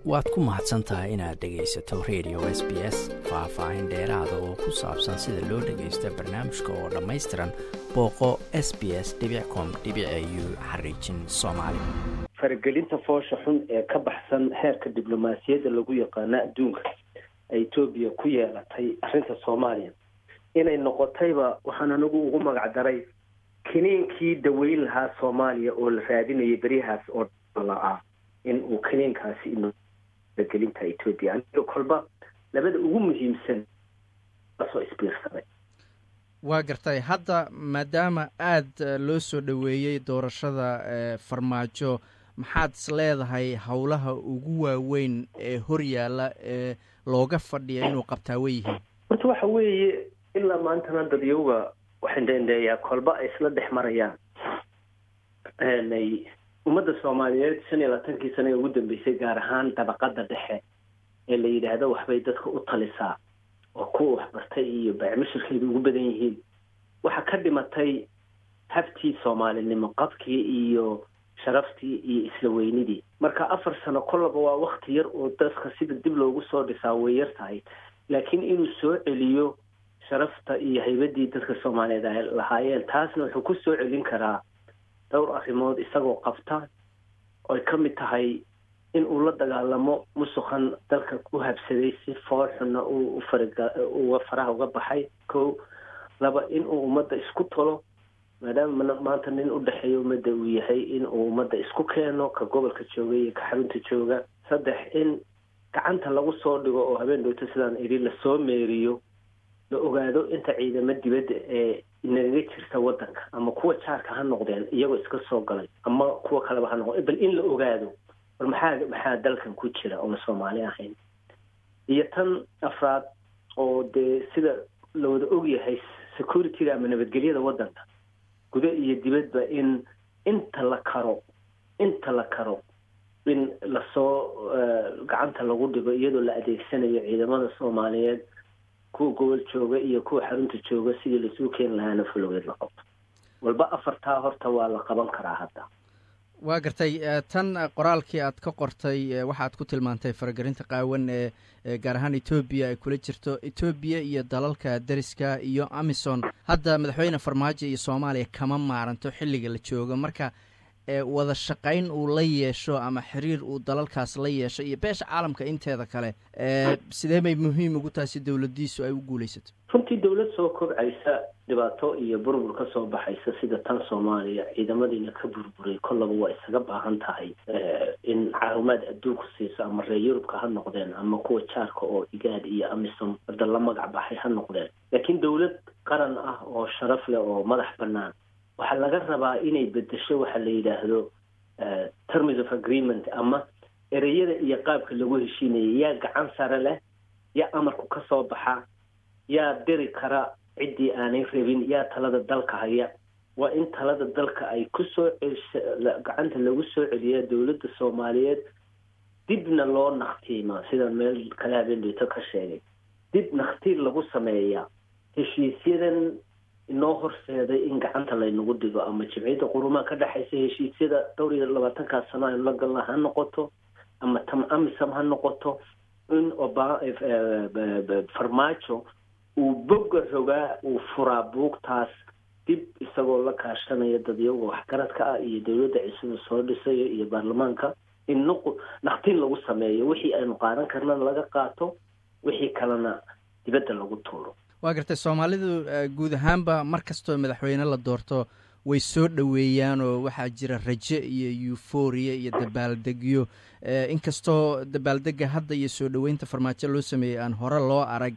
waad ku mahadsan tahay inaad dhegaysato radio s b s faah-faahin dheeraada oo ku saabsan sida loo dhagaysto barnaamijka oo dhammaystiran booqo s b s com u xariijin soomaali faragelinta foosha xun ee ka baxsan heerka diblomaasiyadda lagu yaqaano adduunka ay etoobiya ku yeelatay arrinta soomaaliya inay noqotayba waxaan anigu ugu magac daray kiniinkii daweyn lahaa soomaaliya oo la raadinayay beryahaas oo la-ah in uu kiniinkaasi faragelinta etoobiya aniga kolba labada ugu muhiimsan lasoo isbiirsaday waa gartay hadda maadaama aada loo soo dhoweeyey doorashada farmaajo maxaad is leedahay howlaha ugu waaweyn ee horyaala ee looga fadhiya inuu qabtaa way yihiin horta waxa weeye ilaa maantana dadyowga waxandhendheeyaa kolba ay isla dhex marayaan ay ummadda soomaaliyeed shan iyo labaatankii sane ee ugu dambeysay gaar ahaan dabaqada dhexe ee la yidhaahdo waxbay dadka u talisaa oo kuwa waxbartay iyo baacmashirkeedu ugu badan yihiin waxaa ka dhimatay habtii soomaalinimo qabkii iyo sharaftii iyo isla weynidii marka afar sano kollaba waa wakti yar oo dadka sida dib loogu soo dhisaa way yar tahay laakiin inuu soo celiyo sharafta iyo haybadii dadka soomaaliyeed ay lahaayeen taasna wuxuu ku soo celin karaa dhowr arrimood isagoo qabta oy ka mid tahay in uu la dagaalamo musuqan dalka u habsaday si foolxuna uu uga faraha uga baxay ko laba in uu ummadda isku tolo maadaama maanta nin u dhexeeya ummadda uu yahay in uu ummadda isku keeno ka gobolka jooga iyo ka xarunta jooga saddex in gacanta lagu soo dhigo oo habeen dhowto sidaan idhi lasoo meeriyo la ogaado inta ciidamo dibadda ee nagaga jirta waddanka ama kuwa jaarka ha noqdeen iyagoo iska soo galay ama kuwa kaleba ha noqdeen bal in la ogaado bal maxaa maxaa dalkan ku jira oona soomaali ahayn iyo tan afraad oo dee sida la wada ogyahay securityga ama nabadgelyada waddanka gudo iyo dibadba in inta la karo inta la karo in lasoo gacanta lagu dhigo iyadoo la adeegsanayo ciidamada soomaaliyeed kuwa gobol jooga iyo kuwa xarunta jooga sidii laisuu keeni lahaana fulogeed la qabto walba afartaa horta waa la qaban karaa hadda waa gartay tan qoraalkii aad ka qortay waxaad ku tilmaantay faragelinta qaawan ee gaar ahaan etoobiya ay kula jirto etoobiya iyo dalalka deriska iyo amison hadda madaxweyne farmaajo iyo soomaaliya kama maaranto xilliga la joogo marka wada shaqayn uu la yeesho ama xiriir uu dalalkaas la yeesho iyo beesha caalamka inteeda kale sidee bay muhiim ugu tahay si dowladiisu ay u guulaysato runtii dowlad soo kobcaysa dhibaato iyo burbur ka soo baxaysa sida tan soomaaliya ciidamadiina ka burburay kollaba waa isaga baahan tahay in caawimaad adduunku siiso ama reer yurubka ha noqdeen ama kuwa jaarka oo igaad iyo amisom hadda la magac baxay ha noqdeen laakiin dowlad qaran ah oo sharaf leh oo madax bannaan waxaa laga rabaa inay bedesho waxa la yidhaahdo terms of agreement ama ereyada iyo qaabka lagu heshiinayay yaa gacan sare leh yaa amarku ka soo baxa yaa diri kara ciddii aanay rabin yaa talada dalka haya waa in talada dalka ay kusoo gacanta lagu soo celiyaa dowladda soomaaliyeed dibna loo naktiima sida meel kale habeendheyto ka sheegay dib naktiir lagu sameeyaa heshiisyadan inoo horseeday in gacanta laynagu dhigo ama jimciyadda qurumaha ka dhexaysa heshiisyada dhowr iyo labaatankaa sano aynu la galna ha noqoto ama tam amisam ha noqoto in oba farmaajo uu boga rogaa uu furaa buugtaas dib isagoo la kaashanaya dadyaga waxgaradka ah iyo dowladda cisuba soo dhisayo iyo baarlamaanka in nuqu naktiin lagu sameeyo wixii aynu qaadan karnana laga qaato wixii kalena dibadda lagu tuuro waa gartay soomaalidu guud ahaanba mar kastoo madaxweyne la doorto way soo dhoweeyaan oo waxaa jira raje iyo euforia iyo dabaaldegyo inkastoo dabaaldega hadda iyo soo dhoweynta farmaajo loo sameeyey aan hore loo arag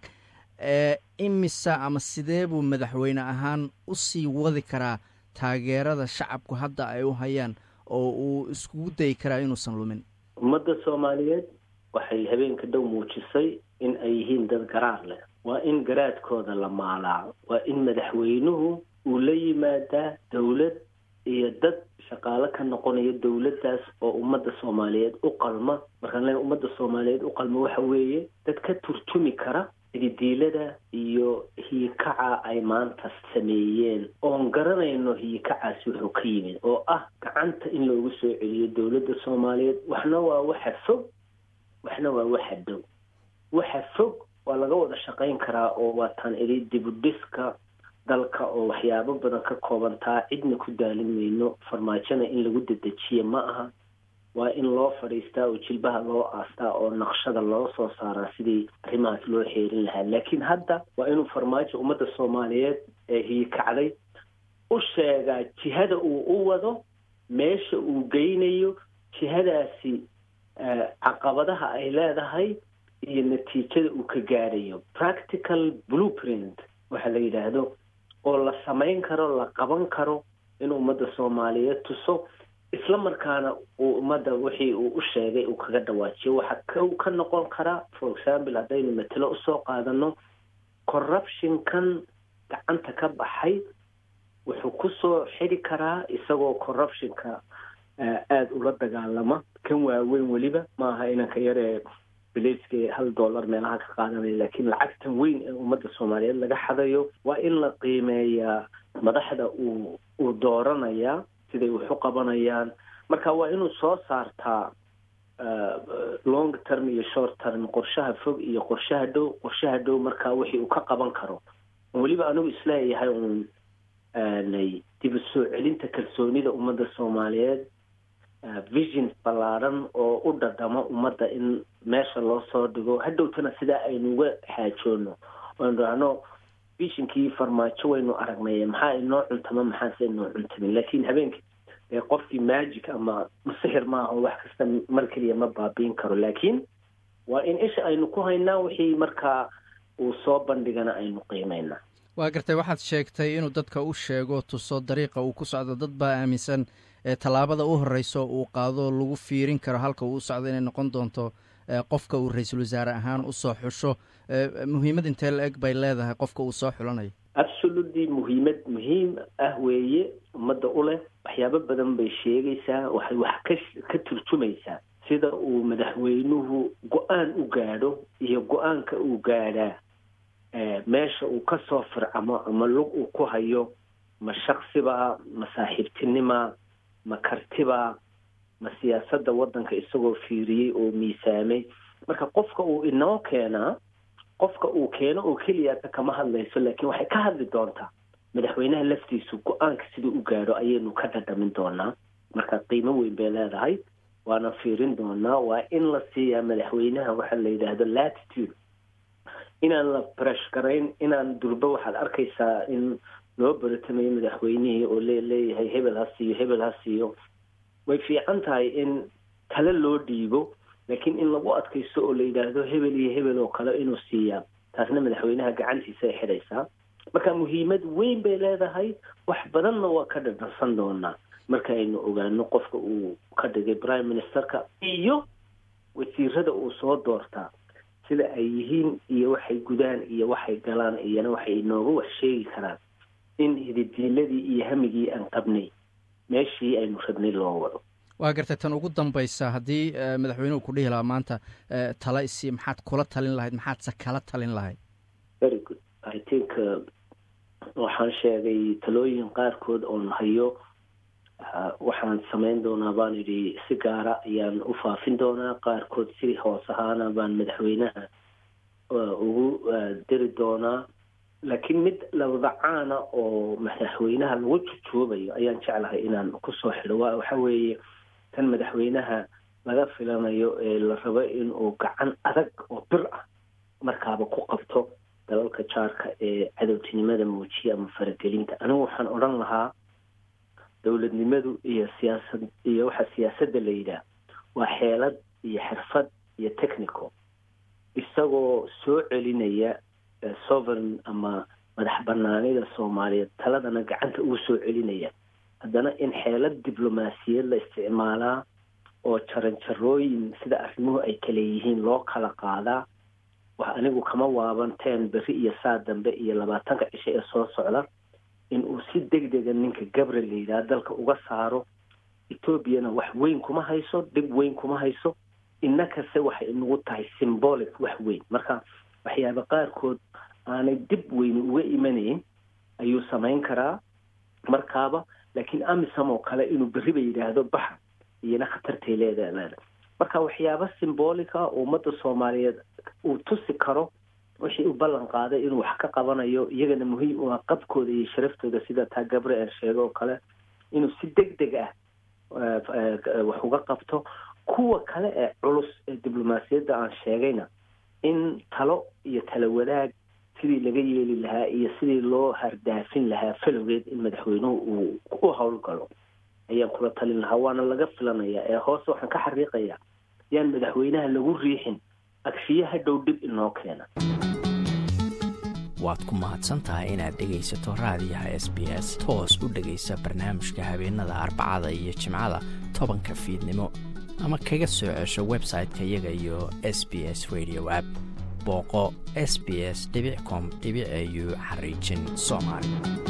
imisa ama sidee buu madaxweyne ahaan usii wadi karaa taageerada shacabku hadda ay u hayaan oo uu iskugu dayi karaa inuusan lumin ummadda soomaaliyeed waxay habeenka dhow muujisay in ay yihiin dad garaar leh waa in garaadkooda la maalaa waa in madaxweynuhu uu la yimaadaa dowlad iyo dad shaqaalo ka noqonaya dowladdaas oo ummadda soomaaliyeed u qalma markaan le ummadda soomaaliyeed u qalma waxa weeye dad ka turjumi kara ididiilada iyo hiyikaca ay maanta sameeyeen oon garanayno hiyikacaasi wuxuu ka yimid oo ah gacanta in loogu soo celiyo dowladda soomaaliyeed waxna waa waxa fog waxna waa waxa dhow waxa fog waa laga wada shaqayn karaa oo waataan idhi dibudhiska dalka oo waxyaabo badan ka koobantaa cidna ku daalin mayno farmaajona in lagu dedejiya ma aha waa in loo fadhiistaa oo jilbaha loo aastaa oo naqshada loo soo saaraa sidii arrimahaas loo xeerin lahaa laakiin hadda waa inuu farmaajo ummadda soomaaliyeed ee hiyikacday u sheegaa jihada uu u wado meesha uu geynayo jihadaasi caqabadaha ay leedahay iyo natiijada uu ka gaadhayo practical blueprint waxa la yidhaahdo oo la samayn karo la qaban karo in ummadda soomaaliyeed tuso isla markaana uu ummadda wixii uu u sheegay uu kaga dhawaajiyo waxaa k ka noqon karaa for example haddaynu matelo usoo qaadano corruptionkan gacanta ka baxay wuxuu kusoo xidi karaa isagoo corruptionka aada ula dagaalama kan waaweyn weliba maaha inanka yaree biliiska hal dollar meelaha ka qaadanaya laakiin lacagtan weyn ee ummadda soomaaliyeed laga xadayo waa in la qiimeeyaa madaxda uu uu dooranayaa siday wax u qabanayaan marka waa inuu soo saartaa long term iyo short term qorshaha fog iyo qorshaha dhow qorshaha dhow markaa wixii uu ka qaban karo weliba anigu isleeyahay uun dib u soo celinta kalsoonida ummadda soomaaliyeed vision ballaaran oo u dhadhamo ummadda in meesha loo soo dhigo hadhowtana sidaa aynu uga xaajoono oanu dhahno visionkii farmaajo waynu aragnay maxaa inoo cuntama maxaase inoo cuntamin laakiin habeenkii dee qofkii magic ama sixir maaha oo wax kasta mar keliya ma baabiin karo laakiin waa in isha aynu ku haynaa wixii markaa uu soo bandhigana aynu qiimaynaa waa gartay waxaad sheegtay inuu dadka u sheego tuso dariiqa uu ku socdo dad baa aaminsan tallaabada u horreyso uu qaado lagu fiirin karo halka uu u socdo inay noqon doonto qofka uu ra-iisul wasaare ahaan usoo xusho muhiimad intee la eg bay leedahay qofka uu soo xulanayo absolutely muhiimad muhiim ah weeye ummadda u leh waxyaabo badan bay sheegaysaa waxay wax ka ka turjumaysaa sida uu madaxweynuhu go-aan u gaadho iyo go-aanka uu gaadhaa meesha uu ka soo fircamo ama lug uu ku hayo ma shaksiba ma saaxiibtinima ma kartiba ma siyaasadda waddanka isagoo fiiriyey oo miisaamay marka qofka uu inoo keenaa qofka uu keeno oo keliyata kama hadlayso laakiin waxay ka hadli doontaa madaxweynaha laftiisu go-aanka siduu u gaadho ayaynu ka dhadhamin doonaa marka qiimo weyn bay leedahay waana fiirin doonaa waa in la siiyaa madaxweynaha waxa la yidhaahdo latitude inaan la bresh garayn inaan durba waxaad arkaysaa in loo baratamayo madaxweynihii oo le leeyahay hebel ha siiyo hebel ha siiyo way fiican tahay in tale loo dhiibo laakiin in lagu adkaysto oo la yidhaahdo hebel iyo hebel oo kale inuu siiyaa taasna madaxweynaha gacantiisa ay xidhaysaa marka muhiimad weyn bay leedahay wax badanna waa ka dhadhansan doonaa marka aynu ogaano qofka uu ka dhigay prime ministerka iyo wasiirada uu soo doortaa sida ay yihiin iyo waxay gudaan iyo waxay galaan iyona waxay inooga wax sheegi karaan in hididiiladii iyo hamigii aan qabnay meeshii aynu rabnay loo wado waa gartay tan ugu dambaysa haddii madaxweynuhu ku dhihi lahaa maanta tala isi maxaad kula talin lahayd maxaadse kala talin lahayd very good i think waxaan sheegay talooyin qaarkood oon hayo waxaan samayn doonaa baan idhi si gaara ayaan u faafin doonaa qaarkood si hoos ahaana baan madaxweynaha ugu diri doonaa laakiin mid labadacaana oo madaxweynaha lagu jujoobayo ayaan jeclahay inaan kusoo xidho wa waxa weeye tan madaxweynaha laga filanayo ee la rabo inuu gacan adag oo bir ah markaaba ku qabto dalalka jaarka ee cadowtinimada muujiya ama faragelinta anigu waxaan odhan lahaa dowladnimadu iyo siyaasad iyo waxa siyaasadda la yidhaah waa xeelad iyo xirfad iyo technical isagoo soo celinaya sovereign ama madax banaanida soomaaliyeed taladana gacanta ugu soo celinaya haddana in xeelad diblomaasiyad la isticmaalaa oo jaranjarooyin sida arrimuhu ay kale yihiin loo kala qaadaa wax anigu kama waabanteen berri iyo saa dambe iyo labaatanka cisho ee soo socda in uu si deg dega ninka gabriel la yidhaha dalka uga saaro etoobiyana wax weyn kuma hayso dhib weyn kuma hayso innakase waxay inagu tahay symbolic wax weyn marka waxyaaba qaarkood aanay dib weyni uga imanayn ayuu samayn karaa markaaba laakiin amisom oo kale inuu berriba yidhaahdo baxa iyona khatartay leedaha marka waxyaabo symbolica oo ummadda soomaaliyeed uu tusi karo wixii u ballan qaaday inuu wax ka qabanayo iyagana muhiim u ah qabkooda iyo sharaftooda sida taa gabriel sheege oo kale inuu si deg deg ah wax uga qabto kuwa kale ee culus ee diblomaasiyadda aan sheegayna in talo iyo talo wadaag sidii laga yeeli lahaa iyo sidii loo hardaafin lahaa falowgeed in madaxweynuhu uu u howlgalo ayaan kula talin lahaa waana laga filanayaa ee hoose waxaan ka xariiqayaa yaan madaxweynaha lagu riixin agfiye hadhow dhib inoo keena waad ku mahadsan tahay inaad dhegaysato raadiyaha s b s toos u dhegaysa barnaamijka habeenada arbacada iyo jimcada tobanka fiidnimo ama kaga soo cesho website-ka iyaga iyo s b s radio app booqo s b s com au xariijin soomaali